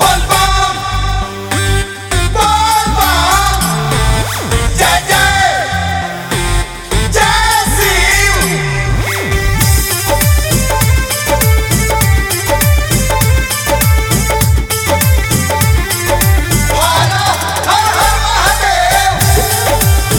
Volvam! Volvam! Jai Jai! Jai Shiv! Har Har Har Mahadev!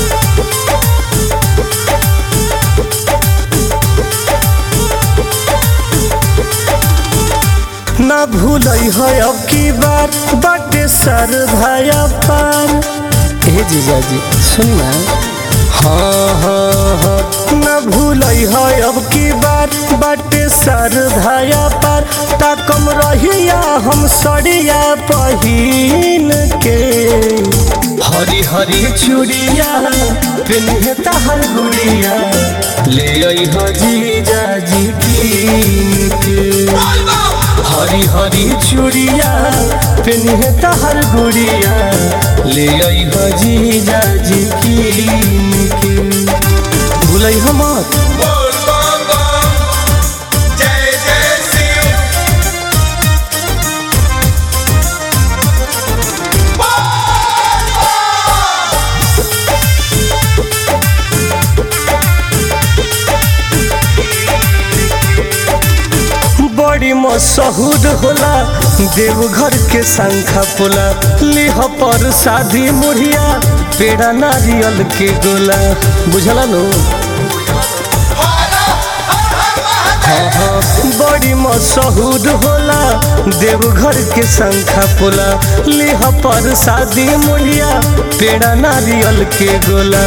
ना भूलई है अब की बार बाटे सर भाया पार हे जीजाजी सुन ना हाँ हाँ हाँ ना भूलई है अब की बार बाटे सर धाया पार ताकम रहिया हम सड़िया पहिन के हरी हरी चूड़िया पिन्हे तहर गुड़िया ले आई हो जीजाजी कीन के Volvam! हरी हरी चूड़िया पिन्हे तहर गुड़िया ले आई हजी जाजी की के भूलई हमर Bol bam bam! Jai Jai Shiv! बड़ी मशहूर होला देवघर के शंखा पोला लिह पर शादी मुढ़िया पेड़ा नारियल के गोला बुझला नो Har Har Har Mahadev! हाँ, बड़ी मशहूर होला देवघर के शंखा पोला लिह पर शादी मुढ़िया पेड़ा नारियल के गोला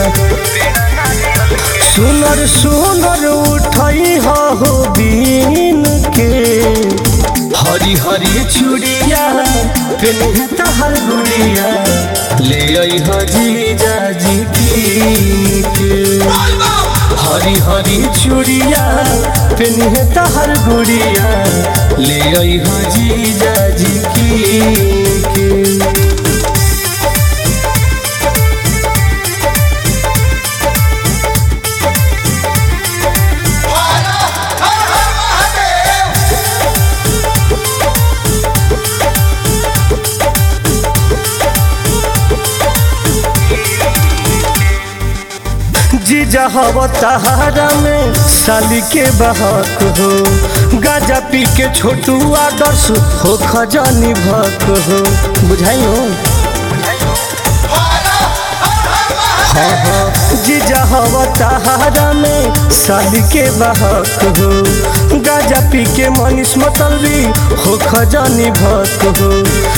सुनर सुनर उठई हो बीन के हरी हरी चूड़िया पिन्हे तहर गुड़िया ले आई हजी जाजी कीन के Volvam! हरी हरी चूड़िया पिन्हे तहर गुड़िया ले आई हजी जाजी कीन के Har Har Har Mahadev! जीजा हव तहारा में साली के बहक हो गाजा पी के छोटू आदर्श हो खजानी भक हो बुझाई हो Har Har Har Mahadev! हाँ हाँ जीजा हव तहारा में साली के बहक हो गाजा पी के मनीष मतलबी हो खजानी भक हो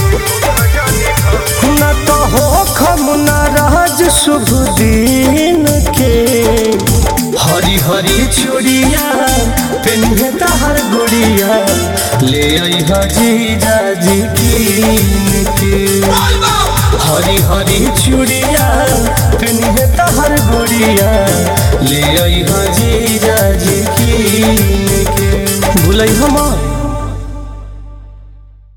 न तो हो खमुना राज शुभ दिन के हरी हरी चूड़िया पिन्हे तहर गुड़िया ले आई हजी जाजी कीन के Volvam! हरी हरी चूड़िया पिन्हे तहर गुड़िया ले आई हजी जाजी कीन के भूलई हमार